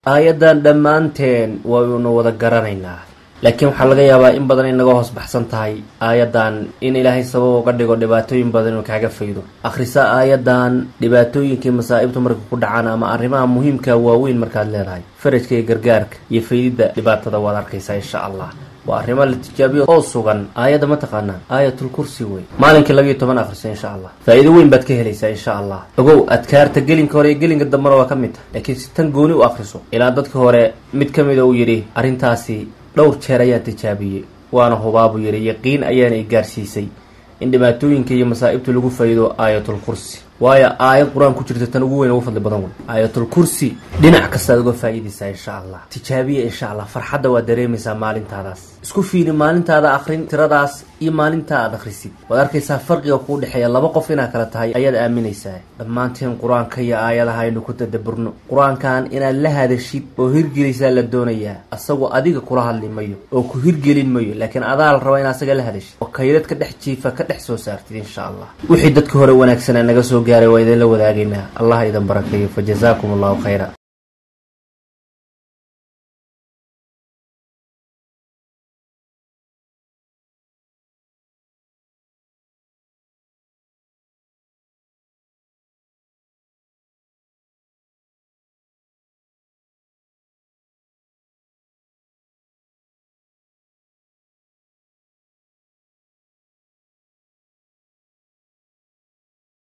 aayaddan dhammaanteen waynu wada garanaynaa laakiin waxaa laga yaabaa in badan inaga hoos baxsan tahay aayaddan in ilaahay sabab uga dhigo dhibaatooyin badan inuu kaaga faydo akhrisa aayaddan dhibaatooyinkii masaa'ibtu marka ku dhacaan ama arrimaha muhiimka waaweyn markaad leedahay farajka iyo gargaarka iyo faydidda dhibaatada waad arkaysaa insha allah waa arrimo la tijaabiyo oo sugan aayadda ma taqaanaa aayatul kursi wey maalinkii labiyo toban akhrisa insha allah faa-iido weyn baad ka helaysaa insha allah ogow adkaarta gelinka hore iyo gelinka dambena waa ka mid tahay laakiin si tan gooni u akhriso ilaa dadka hore mid ka mida uu yidhi arrintaasi dhowr jeer ayaan tijaabiyey waana hubaabuu yidhi yaqiin ayaana i gaarsiisay in dhibaatooyinka iyo masaa'ibta lagu faa'iido aayatul kursi waayo aayad qur-aan ku jirta tan ugu weyn ugu fadli badan wey aayatul kursi dhinac kastaad uga faa'iidaysaa insha allah tijaabiya insha allah farxadda waad dareemaysaa maalintaadaas isku fiiri maalintaada akhrin tiradaas iyo maalintaa aad akhrisid waad arkaysaa farqiga kuu dhexeeya laba qof inaad kala tahay ayaad aaminaysaa dhammaanteen qur-aanka iyo aayadaha aynu ku tadaburno qur-aankan inaad la hadashid oo hirgelisaa la doonayaa asagoo adiga kula hadli mayo oo ku hirgelin mayo laakiin adaa la raba in asaga la hadashid oo kaydad ka dhex jiifa ka dhex soo saartid insha allah wixii dadka hore wanaagsanaa naga soo gaaray waa idinla wadaagaynaa allah idan barakeeyo fa jazaakum allahu khayra